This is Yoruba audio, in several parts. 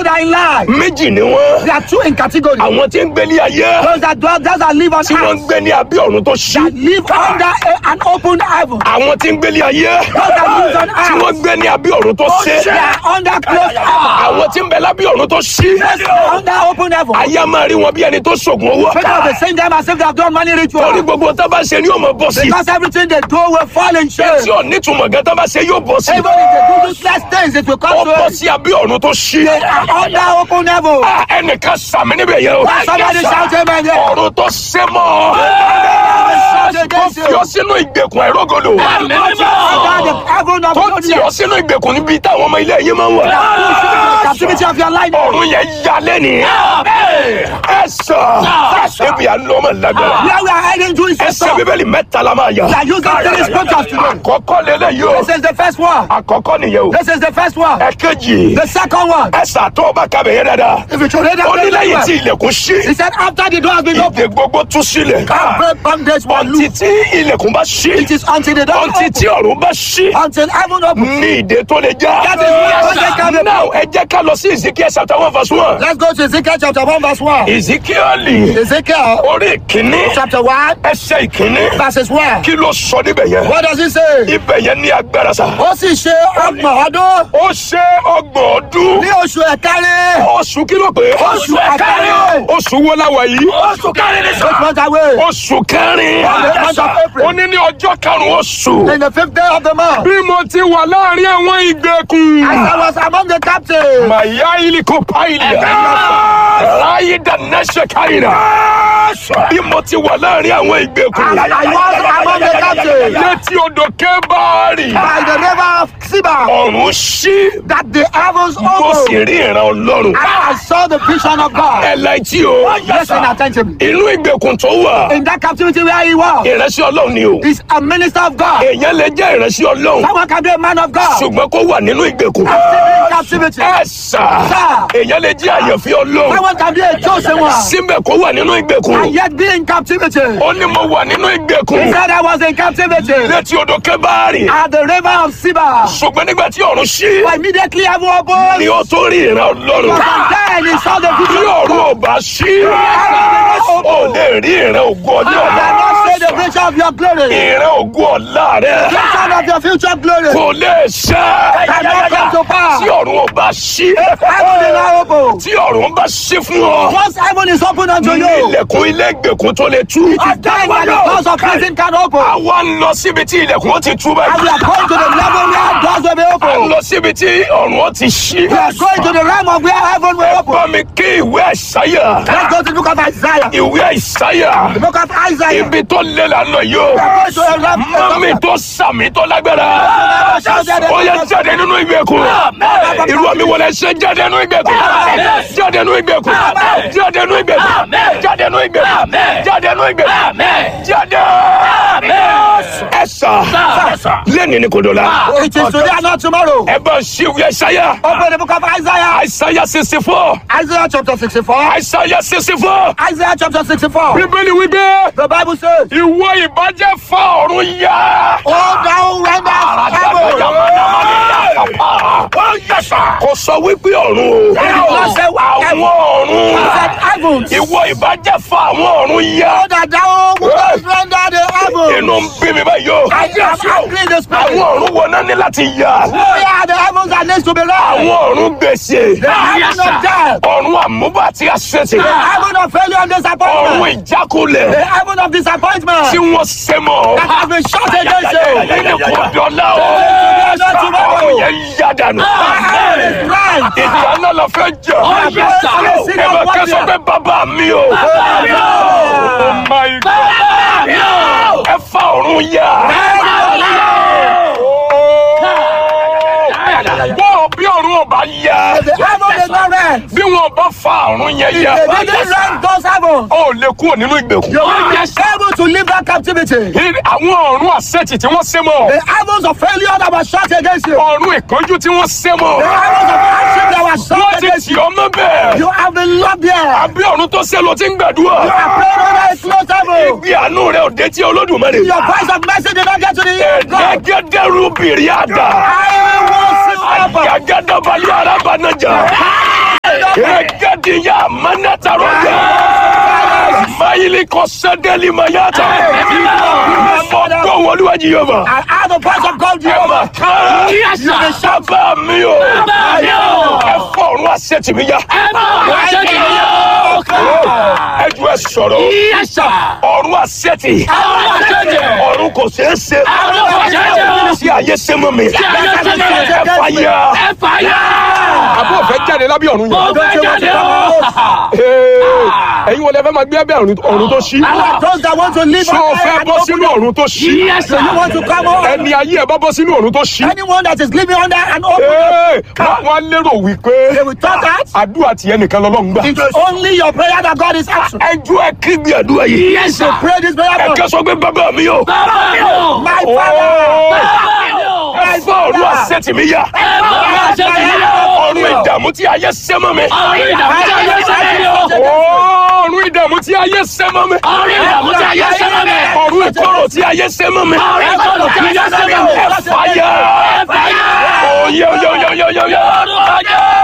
are in life. méjì ni wọ́n There are two in category. àwọn tí ń gbélé ayé Those that dwell, those that live on tí wọ́n ń earth, gbé ní abẹ́ ọ̀run tó ṣí that live under a, an open heaven. àwọn tí ń gbélé ayé Those that live on tí wọ́n earth, ń gbé ní abẹ́ ọ̀run tó ṣí they are under closed heaven. àwọn tí ń bẹ lábẹ́ ọ̀run tó ṣí Under open heaven. ayé a máa rí wọn bí ẹni tó ṣògùn owó People of the same time as if they have done money torí ritual. gbogbo tó bá ṣe ni yóò mọ bọ́ sí Because everything they do will fall in shame. tí ò nítumọ̀ gan tó bá ṣe yóò bọ́ sí Even if they do useless things, it will ó come to bọ́ it. sí abẹ́ ọ̀run tó ṣí They are under open heaven. Ah, ẹnìkan sàmì níbẹ̀ yẹn o Somebody shout amen there. ọ̀run tó ṣe mọ́ Shout tó against fi you. ọ sínú ìgbèkùn ẹ̀rọ́gọ́dọ̀ Under the heaven of tó God. tì ọ sínú ìgbèkùn níbi táwọn ọmọ ilé yìí máa ń wà The captivity of your life. ọ̀run yẹn ya lẹ́nìí ẹ sọ ebi à ń lọ ọmọ lágbára Where we are heading to is a ẹsẹ̀ stop. bíbélì mẹ́ta la máa yà We are using three scriptures today. àkọ́kọ́ lélẹ́yìí o This is the first one. àkọ́kọ́ nìyẹn o This is the first one. ẹ̀kejì The second one. ẹ̀sà tó ọba kábẹ̀ yẹn dáadáa If you should read ó ní that lẹ́yìn tí very well. ilẹ̀kùn ṣí He said after the door has been opened, ìdè gbogbo tú sílẹ̀ every bondage will ọtí loose. tí ilẹ̀kùn bá ṣí It is until the door ọtí tí opens. ọ̀run bá ṣí Until heaven opens. ní ìdè tó lè já. That is why bondage can be now ẹ jẹ́ ká lọ sí Ezekiel chapter one verse one. Let's go to Ezekiel chapter 1 verse 1. Ezekiel Ezekiel orí ìkíní chapter 1 ẹsẹ̀ ìkíní verses 1. kí ló sọ níbẹ̀ yẹn. What does it say? ibẹ̀ yẹn ní agbára sa. Ó sì ṣe ọgbọ̀n ọdún ó ṣe ọgbọ̀n ọdún. ní oṣù ẹ̀kárí. oṣù kí ló pé. Oṣù ẹ̀kárí. oṣù wo la wà yìí. oṣù kẹrin ní Eight months away. oṣù kẹrin. the month of April. ó ní ní ọjọ́ karùn-ún oṣù. In the fifth day of the month. bí mo ti wà láàrin àwọn ìgbèkùn. As I was among the captives. Maya iliko paila. Ráyé dànẹ́sẹ̀ káyìnà. Bí mo ti wà láàrin àwọn ìgbèkùn. I was among the captives. Létí odò Kébárì. By the river of Siba. Ọ̀run ṣí. That the heavens Mo sì opened. rí ìran Ọlọ́run. And I saw the vision of God. Ẹ la etí o. Listen attentively. Inú ìgbèkùn tó wà. In that captivity where he was. Ìránṣẹ́ Ọlọ́run ni o. Is a minister of God. Èèyàn lè jẹ́ ìránṣẹ́ Ọlọ́run. Someone can be a man of God. Ṣùgbọ́n kó wà nínú ìgbèkùn. In captivity. Ẹ sà. Sir. Èèyàn lè jẹ́ àyànfẹ́ Ọlọ́run. Someone can be a chosen one. Síbẹ̀ kó wà nínú ìgbèkùn. And yet be in captivity. Ó ní mo wà nínú He ìgbèkùn. said I was in captivity. Létí odò Kébárì. At the river of Siba. ṣùgbọ́n nígbà tí ọ̀run ṣí For immediately heaven opened. ni ó tó rí ìran ọlọ́run. And then he saw the bí vision of ọ̀run God. ò bá ṣí ó lè rí ìran ògùn ọjọ́ You ọ̀la. cannot say the vision of your glory. ìran ògùn ọ̀la rẹ Vision of your future glory. kò lè ṣẹ. Cannot come to pass. tí ọ̀run ò bá ṣí Heaven is now open. tí ọ̀run bá ṣí fún ọ Once heaven is open unto ní you, ilẹ̀kùn ilé ìgbèkùn tó lè tú. it is then that the doors of prison can open. àwa ń lọ síbi tí ilẹ̀kùn ó ti tú And we báyìí. are going to the level where doors will be à ń open. lọ síbi tí ọ̀run ó ti ṣí. We are going to the realm of where heaven will open. bá mi kí ìwé àìsáyà. Let's go to the book of Isaiah. ìwé àìsáyà. The book of Isaiah. ibi tó lé la lọ yìí o. We are going to the realm mami tó sàmì tó lágbára. ó yẹ jáde nínú ìgbèkùn. irú àmì wọlé ṣe jáde nínú ìgbèkùn. jáde nínú ìgbèkùn. jáde nínú ìgbèkùn. jáde nínú ìgbèkùn. jáde nínú ìgbèkùn. jáde. ẹ sà lẹ́ni ni kò dọ̀la. It is today and not tomorrow. ẹ bá ṣí ìwé àìsáyà. Open the book of Isaiah. àìsáyà sixty four. Isaiah chapter 64. àìsáyà sixty four. Isaiah chapter 64. bíbélì wípé The Bible says, ìwọ ìbàjẹ́ fa ọ̀run yá. Oh, thou renders heaven. kò sọ wípé ọ̀run o. not say àwọn He ọ̀run. said heavens. ìwọ ìbàjẹ́ fa àwọn ọ̀run yá. Oh, that thou wouldest render the heavens. inú ń bí mi báyìí o. I am angry in the àwọn spirit. ọ̀run wo náà ní láti yá. Where are the heavens that needs to be rent? àwọn ọ̀run gbèsè. The heaven of death. ọ̀run àmúbà àti àṣetì. The heaven of failure and ọ̀run disappointment. The ìjákulẹ̀ heaven of tí disappointment. wọ́n ṣe mọ́. That has been shut against you. nínú kò dọ̀la o. ọ̀run yẹn yá dànù. Heaven is right. ìjà náà la fẹ́ jà. yes, yes, ẹ bá kẹ́ sọ pé bàbá mi o. Oh my God. ẹ fa ọ̀run yá. bọ́ọ̀ bí ọ̀run ọba yá. The heaven is not rent. bí wọn bá fa ọ̀run yẹn yá. They didn't rent those heavens. ó lè kúrò nínú ìgbèkùn. You will be able to leave that captivity. Ní àwọn ọ̀run àṣetì tí wọ́n ṣe mọ́. The heavens of failure that was shut against you. ọ̀run ìkánjú tí wọ́n ṣe mọ́. The heavens of hardship that was wọ́n shut ti against tì you. ọ́ mọ́ bẹ́ẹ̀. You have been locked there. àbí ọ̀run tó ṣe ló ti ń gbàdúrà. You are praying under a closed heaven. ìgbé àánú rẹ̀ ò dé tí olódùmarè. Your voice of mercy did not get to the ear of God. ẹ̀ẹ́dẹ́gẹ́dẹ́rú bìrì àdá. I will see you up. àgàgàdàbalẹ̀ arábànájà. amanataroja mayili kọsẹdẹli mayata mọgbọ wọlúwàjì yorùbá I have the voice of God, Jehovah. kan sábà mi o ẹ fọ ọrùn àṣetì mi ya ẹ ju ẹ sọ̀rọ̀ ọrùn àṣetì ọrùn kò ṣeé ṣe tí ayé ṣe mọ́ mi ẹ fàyà. àbúrò fẹ́ jáde lábẹ́ ọ̀run yẹn. Ee, ẹ̀yin wọlé fẹ́ máa gbé ẹbẹ̀ ọ̀run tó ṣí. Those that want to live ṣé o on fẹ́ earth and bọ́ open sínú ọ̀run tó ṣí. So you want to come on? ẹni ayé ẹ bá bọ́ sínú ọ̀run tó ṣí. Anyone that is living under an open Ee, wọ́n wọ́n á lérò wípé they will thought that àdúrà tiẹ̀ nìkan lọ́lọ́run gbà. it is only your prayer that God is answering. ẹjọ́ ẹ kí gbé àdúrà yìí. So pray this prayer ẹ for kẹ́ sọ pé bàbá mi o. my father. ẹ fọ́ ọ̀run àṣetì mi yá. ọ̀run ìdààmú tí ayé ṣẹ́ mọ́ mi. ọ̀run ìdààmú tí ayé ṣẹ́ mọ́ mi. ọ̀run ìkorò tí ayé ṣẹ́ mọ́ mi. ẹ fàyà. oyè oyè oyè oyè oyè oyè.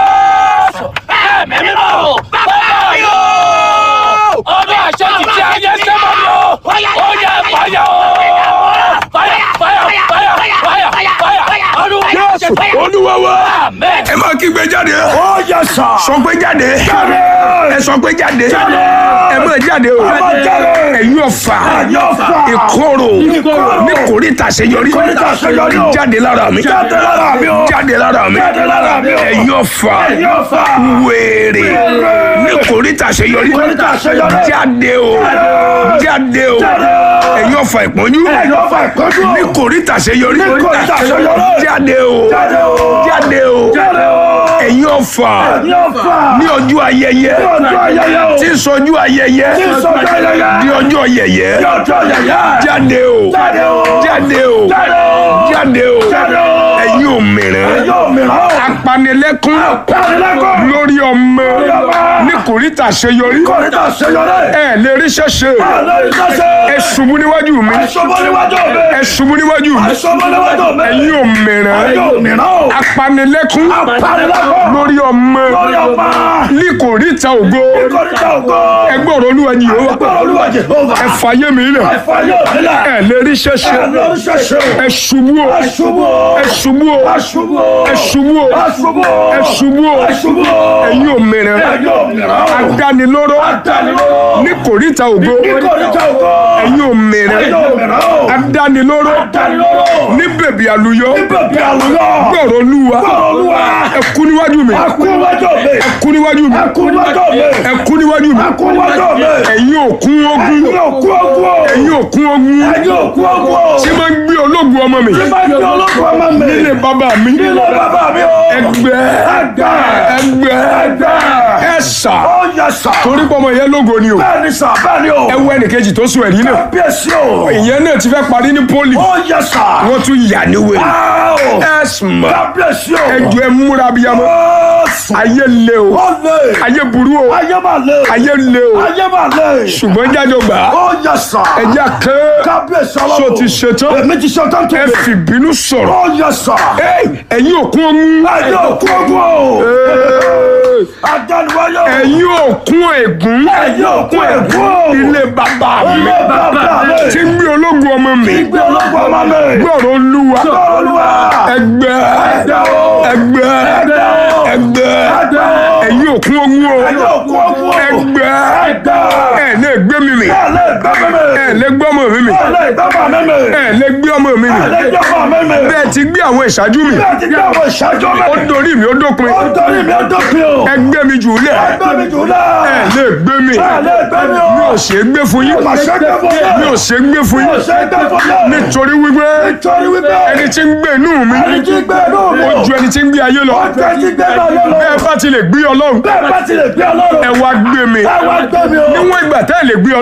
ọdún àṣẹ ti tí ayé ṣẹ́ mọ́ mi o. ó yẹ fàyà o. fàyà fàyà fàyà fàyà fàyà. Jésù olúwa wa. ẹ máa kígbe jáde. Oh yes sir. sọ pé jáde. ẹ sọ pé jáde. ẹ máa jáde o. ẹ̀yin ọ̀fà ìkorò ní kòríta àṣeyọrí jáde lára mi jáde lára mi ẹ̀yin ọ̀fà wèrè ní kòríta àṣeyọrí jáde o jáde o ẹ̀yin ọ̀fà ìpọ́njú ní kòríta àṣeyọrí jáde o jáde o ẹ̀yin ọ̀fà ní ọjọ́ ayẹyẹ tí ń sọjú ayẹyẹ di ọjọ́ yẹyẹ jáde o jáde o jáde o ẹ̀yin òmìrán apanilẹ́kún lórí ọmọ ní kòríta àṣeyọrí ẹ lè rí ṣẹṣẹ ẹ ṣubú níwájú mi ẹ ṣubú níwájú mi ẹ̀yin òmìrán apanilẹ́kún lórí ọmọ ní kòríta ògo ẹgbẹ́ ọ̀rọ̀ olúwa ni yóò wá ẹ fàyè mi lẹ̀ ẹ lè rí ṣẹṣẹ ẹ ṣubú o ẹ ṣubú o ẹ ṣubú o ẹ ṣubú o ẹ̀yin òmìrán adánilóró ní kòríta ògo ẹ̀yin òmìrán adánilóró ní bèbí àlùyọ gbọ̀rọ̀ olúwa ẹ kú níwájú mi ẹ kú níwájú mi ẹ kú níwájú mi ẹ̀yin òkun ogun ẹ̀yin òkun ogun tí máa ń gbé ológun ọmọ mi nílé bàbá mi ẹgbẹ́ ẹgbẹ́ ẹ̀sà torí pọ́mọ yẹn lógo ni o Bẹ́ẹ̀ni sà, bẹ́ẹ̀ni o. ẹ wọ ẹnìkejì tó sùn ẹ̀rí náà Bíyèsí o. ìyẹn náà ti fẹ́ parí ní pólì Ó yẹ sà. wọ́n tún yà ní wèrè Áò. ẹ̀sùnmọ̀ Kábíyèsí o. ẹjọ́ ẹ múra bíyamọ Ó sùn. ayé le o Ó lè. ayé burú o Ayé máa lè. ayé le o Ayé máa lè. ṣùgbọ́n jájọ gbà á Ó yẹ sà. ẹjẹ́ kẹ́ Kábíyèsí ọlọ́run. ṣó ti ṣetán Èmi ti ṣetán tó ẹ bẹ̀. fìbínú sọ̀rọ̀ Ó yẹ sà. Ẹ́ẹ̀, ẹ̀yin òkun ogun Ayé òkú ogun o. Ẹ́ẹ̀, Adániwáyé o. ẹ̀yin òkun ègún Ẹ̀yin òkú ègún o. ilé bàbá mi Ilé bàbá mi. tí ń gbé ológun ọmọ mi Ìgbé ológun ọmọ mi. gbọ́rọ̀ olúwa Olúwa. ẹgbẹ́ Ẹgbẹ́ o. ẹgbẹ́ Ẹgbẹ́ o. ẹgbẹ́ Ẹgbẹ́ o. ẹ̀yin òkun ogun o Ẹ̀yin òkú ogun o. ẹgbẹ́ Ẹgbẹ́. ẹ̀ lè gbé mi mì Ẹ lè gbẹ́ mímì. ẹ̀ lè gbé ọmọ mi mì Ẹ lè gbẹ́ bàbá mímì. ẹ̀ lè gbé ọmọ mi mì Ẹ lè gbẹ́ bàbá mímì. bẹ́ẹ̀ ti gbé àwọn ìṣáájú mi Bẹ́ẹ̀ ti gbé àwọn ìṣáájú mi. ó dorí mi ó dópin Ó torí mi ó dópin o. ẹgbẹ́ mi jù ú lẹ̀ Ẹgbẹ́ mi jù lẹ̀. ẹ̀ lè gbé mi Ẹ lè gbẹ́ mi o. mi ò ṣe é gbé fún yín Mà ṣe gbé fún yín. mi ò ṣe é gbé fún Mi ò yín ṣe gbé fún yín. nítorí wípé Nítorí wípé. ẹni tí ń gbé inú mi Ẹni tí gbé inú mi. ó ju ẹni tí ń gbé ayé lọ Ó ju ẹni tí gbé náà yé lọ. bẹ́ẹ̀ bá ti lè gbé ọlọ́run Bẹ́ẹ̀ bá ti lè gbé ọlọ́run. ẹ wá gbé mi Ẹ wá gbé mi o. níwọ̀n ìgbà tẹ́ ẹ lè gbé ọlọ́run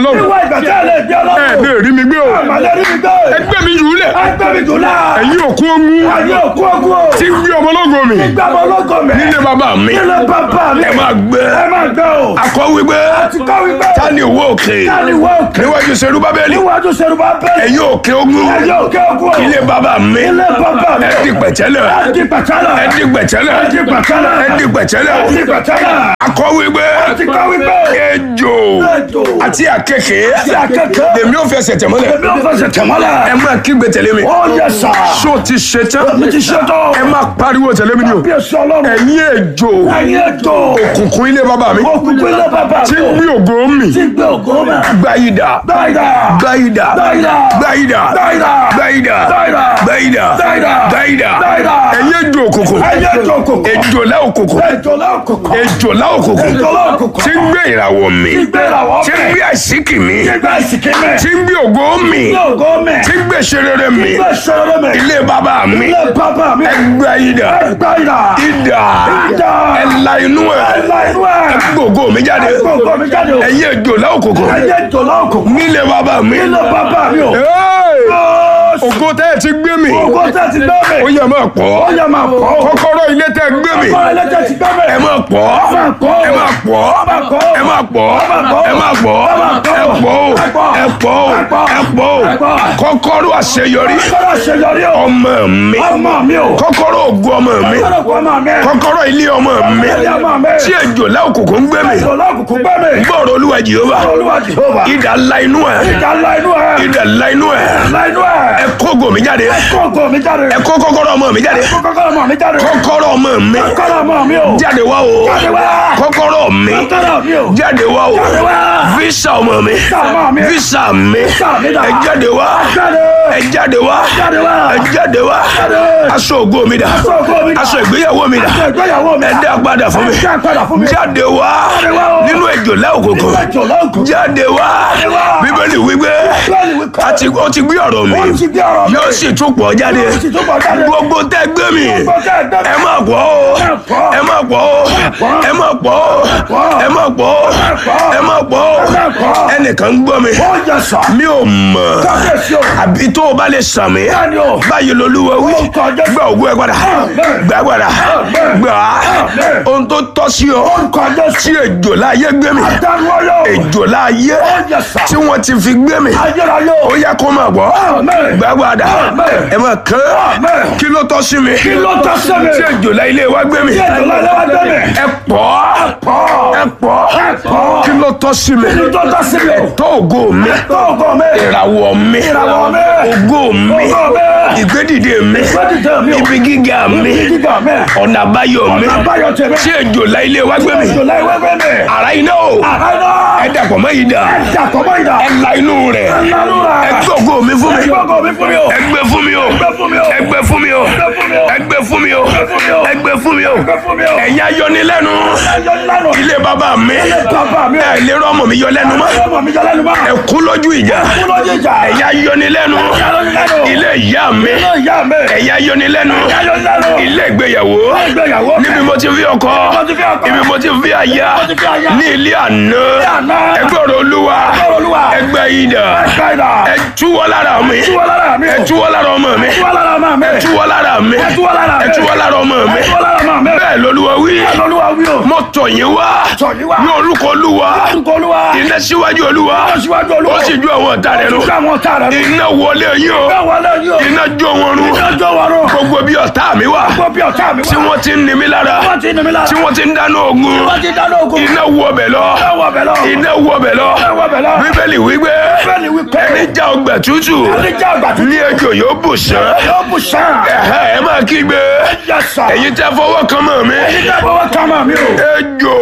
ọlọ́run Ìwọ ìgbà tí a lè gbé ẹ ọlọ́run. lè rí mi gbé o Àmàlẹ́ rí mi gbé. ẹgbẹ́ mi jù ú lẹ̀ Ẹgbẹ́ mi jù náà. ẹ̀yin òkú ogun Ayé òkú ogun o. tí ń gbé ọmọ ológo mi Gbàgbọ́ ológo mẹ́. nílé bàbá mi Ilé bàbá mi. ẹ máa gbé Ẹ máa gbé o. akọ wípé Ti kọ́ wípé. ta ni òwò òkè Táni wọ òkè. níwájú serú bábẹ́lì Níwájú Ṣerúbà bẹ́ẹ̀. ẹ̀yin òkè ogun Ayé òkè ogun o. ilé bàbá mi Ilé bàbá mi. ẹ di pẹ̀tẹ́lẹ̀ Ẹ di pẹ̀tẹ́lẹ̀. ẹ di pẹ̀tẹ́lẹ̀ Ẹ di pẹ̀tẹ́lẹ̀. ẹ di pẹ̀tẹ́lẹ̀ Ẹ di pẹ̀tẹ́lẹ̀. akọ wípé Ti kọ́ wípé. ejò Ejò. àti àkekè àkekèé. lèmi ò fẹsẹ̀ tẹ̀mọ́lẹ̀ Èmi ò fẹsẹ̀ tẹ̀mọ́lẹ̀. ẹ máa kígbe tẹ̀lé mi Ó yẹ sà. ṣó ti ṣe tán Mi ti ṣe tán. ẹ máa pariwo tẹ̀lé mi ni o Bí èso ọlọ́run. ẹ̀yin ejò Ẹyin ètò. kùnkùn ilé bàbá mi Òkùnkùn ilé bàbá tí mi. ń gbé ògo mi Tí gbé ògo mẹ́. gbáyìdá Gbáyìdá. gbáyìdá Gbáyìdá. gbáyìdá Gbáyìdá. gbáyìdá Gbáyìdá. gbáyìdá Gbáyìdá. gbáyìdá Gbáyìdá. ẹ̀yin ejò òkùnkùn Ẹyin ètò òkùnkùn. ejò lá òkùnkùn Ètò lọ́kùnkùn. ejò lá òkùnkùn Ètò lọ́kùnkùn. tí ń gbé ìràwọ̀ mi Tí gbé ìràwọ̀ tí ń mẹ́. gbé àṣíkì mi Tí gbé ìsìnkí mẹ́. tí ń gbé ògo mi Tí ògo mẹ́. tí ń gbé ṣerere mi Tí gbé ṣọ́rọ́ mẹ́. ilé bàbá mi Ilé bàbá mi. gbáyìdá Gbáyìdá. ìdá Idà. ẹ̀la inú ẹ̀ Ẹ̀la inú ẹ̀. gbogbo mi jáde Gbogbo mi jáde o. ẹ̀yin ejò lá òkùnkùn Ẹyin ètò lọ́kùnkùn. nílé bàbá mi Ilé bàbá mi o. Hey! Ó ògo tẹ́ ẹ ti gbé mi Ògo tẹ́ ti gbé mi. ó yẹ máa pọ̀ Ó yẹ máa pọ̀ o. kọ́kọ́rọ́ ilé tẹ́ gbé mi Ọkọ ẹlẹ́jẹ̀ ti gbé mi. ẹ máa pọ̀ máa pọ̀ o. ẹ máa pọ̀ máa pọ̀ o. ẹ máa pọ̀ máa pọ̀ o. ẹ máa pọ̀ Ẹ máa pọ̀ ẹ o. pọ̀ o Ẹ pọ̀. ẹ pọ̀ o Ẹ pọ̀. ẹ pọ̀ o Ẹ pọ̀. kọ́kọ́rọ́ àṣeyọrí Kọ́lá ṣèyọrí o. ọmọ mi Ọmọ mi o. kọ́kọ́rọ́ ògo ọmọ mi Kọ́lá kọ́ ọmọ mi. kọ́kọ́rọ́ ilé ọmọ mi Ilé ọmọ mi. tí ejò lá òkùnkùn ń gbé mi Ètò lọ́kùnkùn gbé mi. gbọ́rọ̀ olúwa jehova Olúwa Jehova. idà ńlá inú ẹ̀ Ìjà ńlá inú ẹ̀. idà ńlá inú ẹ̀ Ńlá inú ẹ̀. ẹ kó ògo mi jáde Kó ògo mi jáde. ẹ kó kọ́kọ́rọ́ ọmọ mi jáde Kó kọ́kọ́rọ́ ọmọ mi jáde. kọ́kọ́rọ́ ọmọ mi Kọ́kọ́rọ́ ọmọ mi o. jáde wá o Jáde wá. kọ́kọ́rọ́ mi Kọ́kọ́rọ́ mi o. jáde wá o Jáde wá. visa ọmọ mi ọmọ mi. visa mi Visa mi dà. ẹ jáde wá Jáde. ẹ jáde wá Jáde wá. ẹ jáde wá Jáde. aṣọ ògo mi dà Aṣọ ògo mi dà. aṣọ ìgbéyàwó mi dà Aṣọ ìgbéyàwó mi ẹ dà. dá padà fún mi Ẹ dá padà fún mi. jáde wá Jáde wá o. nínú ejò lá òkùnkùn Ètò lọ́kùnkùn. jáde wá Jáde wá. bíbélì wípé Bẹ́ẹ̀ni wípé. a ti ó ti gbé ọ̀rọ̀ mi Ó ti gbé ọ̀rọ̀ mi. yóò sì tún pọ̀ jáde Yóò sì tún pọ̀ jáde. gbogbo tẹ́ gbé mi Gbogbo tẹ́ gbé mi. ẹ má pọ̀ o pọ̀. ẹ má pọ̀ o ẹ má pọ̀ o ẹ má pọ̀ o ẹ má pọ̀ o pọ̀. ẹnìkan ń gbọ́ mi Ó yẹ sà. mi ò mọ̀ Kábíyèsí o. àbí tó o bá lè sàn mí Bẹ́ẹ̀ni o. báyìí lolúwa wí Orúkọ Jésù. gbà ògùn ẹ padà Amen. gbà padà Amen. gbà á Amen. ohun tó tọ́ sí ọ Orúkọ Jésù. tí ejò láàyè gbé mi Dánú ọyọ́. ejò láàyè Ó yẹ sà. tí wọ́n ti fi gbé mi Ayérayé o. ó yẹ kó máa gbọ́ Amen. gbà padà Amen. ẹ máa kán Amen. kí ló tọ́ sí mi Kí ló tọ́ sí mi? tí ejò láàyè ilé wa gbé mi Tí ètò lọ́lẹ́ wá gbé mi. ẹ pọ̀ Pọ̀. ẹ pọ̀ Ẹ pọ̀. kí ló tọ́ sí mi Kí ló tọ́ sí mi o? tó ògo mi Tó ògo mi. ìràwọ̀ mi Ìràwọ̀ mi. ògo mi Ògo mi. ìgbédìde mi Gbẹ́dìdẹ mi o. ibi gíga mi Ibi gíga mi. ọ̀nà àbáyọ mi Ọ̀nà àbáyọ tèmi. tí ejò láàyè ilé wa gbé mi Ètò láì wá gbé mi. ara iná o Àrá iná. ẹ dàpọ̀ mọ́ yìí dà Dàpọ̀ mọ́ ìdá. ẹ la inú rẹ̀ Lánú rà. ẹ gbé ògo mi fún mi Ẹ gbọ́gọ̀ mi fún mi o. ẹ gbé fún mi o Gbé fún mi o. ẹ gbé fún mi o Gbé fún mi o. ẹ gbé fún mi o Gbé fún mi o. ẹ gbé fún mi o Gbé fún mi o. ẹ̀yin ayọ́nilẹ́nu Ayọ̀ lánà. ilé bàbá mi Bàbá mi. ẹ lè rọ́mọ mi yọ lẹ́nu mọ́ Ọmọ mi jẹ́ lẹ́nu mọ́. ẹ kú lójú ìjà Kú lójú ìjà. ẹ̀yin ayọ́nilẹ́nu Ayọ̀nilẹ́nu. ilé ìyá mi Ilé ìyá mi. ẹ̀yin ayọ́nilẹ́nu Ayọ̀nilẹ́nu. ilé ìgbéyàwó Ìgbéyàwó. níbi mo ti fi ọkọ Mo ti fi ọkọ. ibi mo ti fi aya Mo ti fi aya. ní ilé àná àná. ẹgbẹ́ ọ̀rọ̀ olúwa ọ̀rọ̀ Olúwa. ẹgbẹ́ ìdà Ẹgbẹ́ ìdà. ẹ túwọ́ lára mi Túwọ́ lára mi o. ẹ túwọ́ lára ọmọ mi Túwọ́ lára máa mi. ẹ túwọ́ lára mi Ẹ túwọ́ lára mi. ẹ túwọ́ lára ọmọ mi Ẹ túwọ́ lára máa mi. bẹ́ẹ̀ lolúwa wí Olúwa wí o. mo tọ̀ yín wá Tọ̀ yín wá. ní orúkọ olúwa Orúkọ Olúwa. iná síwájú olúwa Iná síwájú Olúwa. ó sì ju àwọn ọ̀tá rẹ̀ nù Ó sì ju àwọn ọ̀tá rẹ̀ nù. iná wọlé yín o Bẹ́ẹ̀ wọlé yín o. iná jó wọn run Ìjọ wa rún. gbogbo bí ọ̀tá mi wà Gbogbo bí ọ̀tá mi wá. tí wọ́n ti ń ni mí lára Wọ́n ti ní mi lára. tí wọ́n ti ń dáná ogun Wọ́n ti dáná ogun. iná wọ bẹ̀ lọ Iná wọ bẹ̀ lọ. iná wọ bẹ̀ lọ Iná wọ bẹ̀ lọ. bíbélì wípé Bẹ́ẹ̀ni wípé. ẹni já ọgbà tútù Ẹni já ọgbà tútù. ní ejò yóò bù sán Yóò bù sàn. ẹ̀hẹ́ ẹ máa kígbe Yẹ sà. èyí tẹ́ fọwọ́ kan mọ́ mi Ẹni já fọwọ́ ká máa mi o. ejò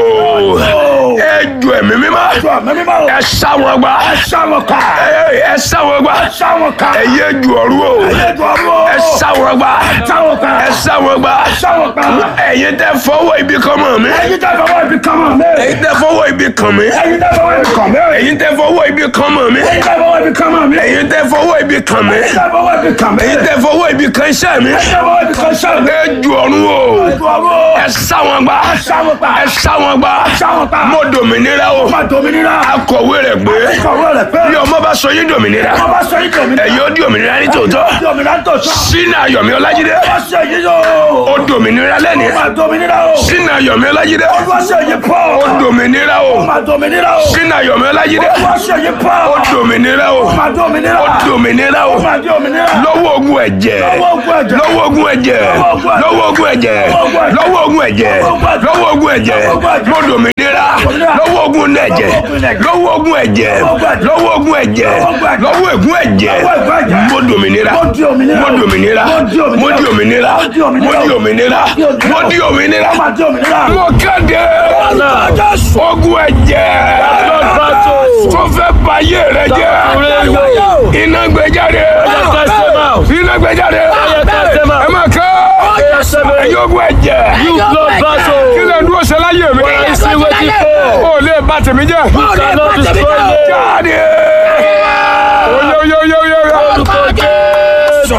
Ó. ejò ẹ̀mí mímọ́ Ẹjọ́ mi mímọ́ o. ẹ sá wọn gbá Ẹ sá wọn ká. ẹ ẹ sá wọn gbá Ẹ sá wọn ká. ẹ̀yẹ ejò ọ̀rú o Ẹjọ́ ọ̀rú o. ẹ sá wọn gbá Ẹ sá wọn ká. ẹ sá wọn gbá Ẹ sá wọn ká. ẹ̀yin tẹ́ fọwọ́ ibi kan mọ́ mi Ẹni já fọwọ́ ibi kan mọ̀ mi. ẹ̀yin tẹ́ fọwọ́ ibi kàn mí ẹ̀yin tẹ́ fọwọ́ ibi kàn mí. ẹ̀yin tẹ́ fọwọ́ ibi kàn mọ̀ mí ẹ̀yin tẹ́ fọwọ́ ibi kan mọ̀ mi. ẹ̀yin tẹ́ fọwọ́ ibi kàn mí ẹ̀yin tẹ́ fọwọ́ ibi kàn mí. ẹ̀yin tẹ́ fọwọ́ ibi kan iṣẹ́ mi ẹ̀yin tẹ́ fọwọ́ ibi kan ṣẹ́ mi. ẹ ju ọ̀run o Ọwọ́. ẹ sá wọn gbá sáwọn pa. ẹ sá wọn gbá sáwọn pa. mo dòmìnira o Ọmọ dominira. akọ̀wé rẹ̀ gbé Kọ̀wé rẹ̀ pé. bí ọmọ bá sọ yín dòmìnira Wọ́n bá sọ yín dominira. ẹ̀yin ó di òmìnira ní tòótọ́ Dominira tó sọ. sínú ayọ̀mí ọlájídé Wọ́n ṣe yí yóò. ó dòmìnira lẹ́ni Ọmọ dominira o. sínú ayọ̀mí ọlájídé Wọ́n ṣe yí pọ̀. ó dòmìnira o Ọmọ dominira o. sínú ayọ̀mí ọlájídé Wọ́n ṣe yí pọ̀. ó dòmìnira o Ọmọ dominira. ó dòmìnira o Ọmọ dominira. lọ́wọ́ ogun ẹ̀jẹ̀ Lọ́wọ́ ogun ẹ̀jẹ̀. lọ́wọ́ ogun ẹ̀jẹ̀ lọ́wọ́ ogun ẹ̀jẹ̀ lọ́wọ́ ogun ẹ̀jẹ̀ lọ́wọ́ ogun ẹ̀jẹ̀ mo dòmìnira lọ́wọ́ ogun ẹ̀jẹ̀ lọ́wọ́ ogun ẹ̀jẹ̀ lọ́wọ́ ogun ẹ̀jẹ̀ lọ́wọ́ ègún ẹ̀jẹ̀ mo dòmìnira mo dòmìnira mo di òmìnira mo di òmìnira mo di òmìnira Ọmọ dominira. mo kéde ogun ẹ̀jẹ̀ tó fẹ́ bayé rẹ jẹ́ iná gbé jáde iná gbé jáde ẹ máa kẹ́ ẹ̀yin ogun ẹ̀jẹ̀ kí lè dúró ṣe láyé mi o lè bà tèmi jẹ́ jáde oye oye oye oye oye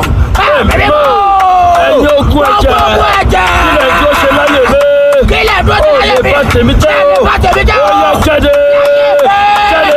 ẹ̀yin ogun ẹ̀jẹ̀ ilẹ̀ tí ó ṣe láyé mi ó lè bá tèmi jẹ́ o ó yá jáde jáde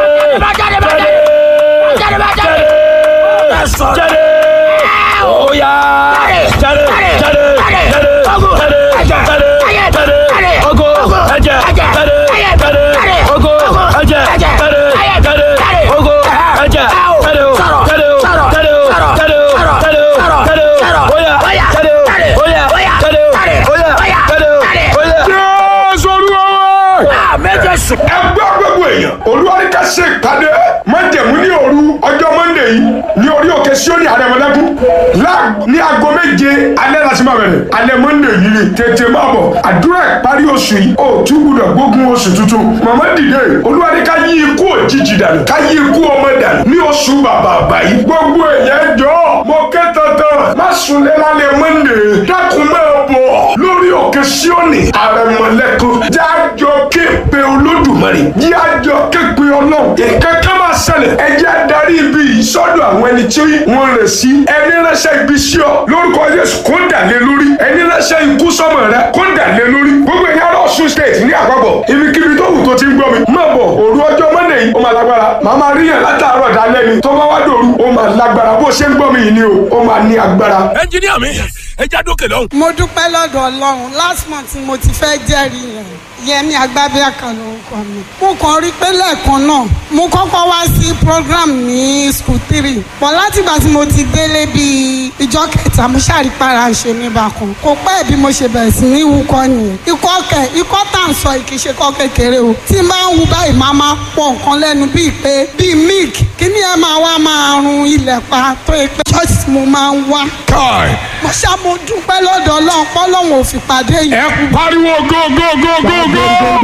jáde jáde ó yá jáde jáde jáde jáde jáde jáde ogo ẹ̀jẹ̀ jáde jáde ogo ẹ̀jẹ̀ jáde jáde ogo ẹ̀jẹ̀ jáde o jáde o jáde o jáde o jáde o jáde o ó yá jáde o ó yá jáde o ó yá jáde o ó yá. jésù olúwa wa. ẹ gbọ́ gbogbo èèyàn olúwarí ká ṣe ìpàdé májẹ̀mú ní òru ọjọ́ mọ́ndé yìí ní orí òkè síónì àrẹ̀mọ́lẹ́kùn ní aago méje alẹ́ láti máa bẹ̀rẹ̀ alẹ́ mọ́ndé yìí ni tètè máa bọ̀ àdúrà ìparí oṣù yìí ó tún gbúdọ̀ gbógun oṣù tuntun màmá dìde olúwarí ká yí ikú òjijì dànù ká yí ikú ọmọ dànù ní oṣù bàbà àbáyé gbogbo èèyàn jọ mo ké tantan má sunlé lálẹ́ mọ́ndé dákun máa bọ̀ lórí òkè síónì àrẹ̀mọ́lẹ́kùn jájọ képe olódùmarè jájọ képe ọlọ́run ìkẹ́kẹ́ máa ṣẹlẹ̀ ẹjẹ́ adarí ibi yìí sọ́dọ̀ àwọn ẹni tí wọ́n rẹ̀ sí ẹni ránṣẹ́ ibi sí ọ lórúkọ Jésù kó dàlé lórí ẹni ránṣẹ́ ikú sọ́mọ rẹ kó dàlé lórí gbogbo ẹ̀yà Ọ̀ṣun state ní àpapọ̀ ibikíbi tó wù tó ti ń gbọ́ mi má bọ̀ òru ọjọ́ mọ́ndé yìí ó máa lágbára màá máa ríyàn látàárọ̀ dálẹ́ ni tó bá wá dòru ó máa lágbára bó ṣe ń gbọ́ mi yìí ni o ó máa ní agbára. ẹnjiníà mi ẹ já dókè lọ́hùn. mo dúpẹ́ lọ́dọ̀ ọlọ́run last month mo ti fẹ́ jẹ́rìí yẹn yẹmi agbábíàkà lórúkọ mi. mo kàn rí pé lẹ́ẹ̀kan náà mo kọ́kọ́ wá sí program ní school three pọ̀ látìgbà tí mo ti délé bíi ìjọ kẹta mo ṣàrípara ṣe mí bákan kò pẹ́ bí mo ṣe bẹ̀rẹ̀ sí ní wúkọ́ nìyẹn ikọ́ kẹ ikọ́ tá à ń sọ yìí kì í ṣe kọ́ kékeré o tí n bá ń wu báyìí máa máa pọ̀ nǹkan lẹ́nu bíi pé bíi milk kí ni ẹ máa wá máa run ilẹ̀ pa tó yẹ pé ṣọ́ọ̀ṣì tí mo máa ń wá káì mo ṣá mo dúpẹ́ lọ́dọ̀ ọlọ́run pọ́lọ́run ò fi pàdé yìí. ẹ pariwo gógógógógó.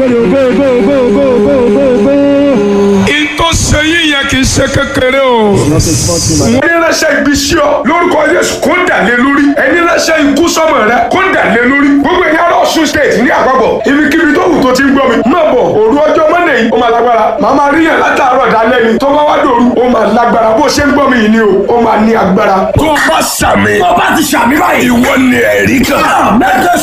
ìtò sẹ́yìn yẹn kì í ṣe kékeré o. ẹni ránṣẹ́ ibi sí ọ lórúkọ Jésù kó dàlé lórí ẹni ránṣẹ́ ikú sọ́mọ rẹ kó dàlé lórí gbogbo ẹ̀yà Ọ̀ṣun state ní àpapọ̀ ibikíbi tó wù tó ti ń gbọ́ mi má bọ̀ òru ọjọ́ mọ́ndé yìí ó máa lágbára màá máa ríyàn látàárọ̀ dálẹ́ ni tó bá wá dòru ó máa lágbára bó ṣe ń gbọ́ mi yìí ni o ó máa ní agbára. tó bá sàmì Tó bá ti ṣàmì báyìí. ìwọ ni ẹ̀rí kan. Mẹ́jọ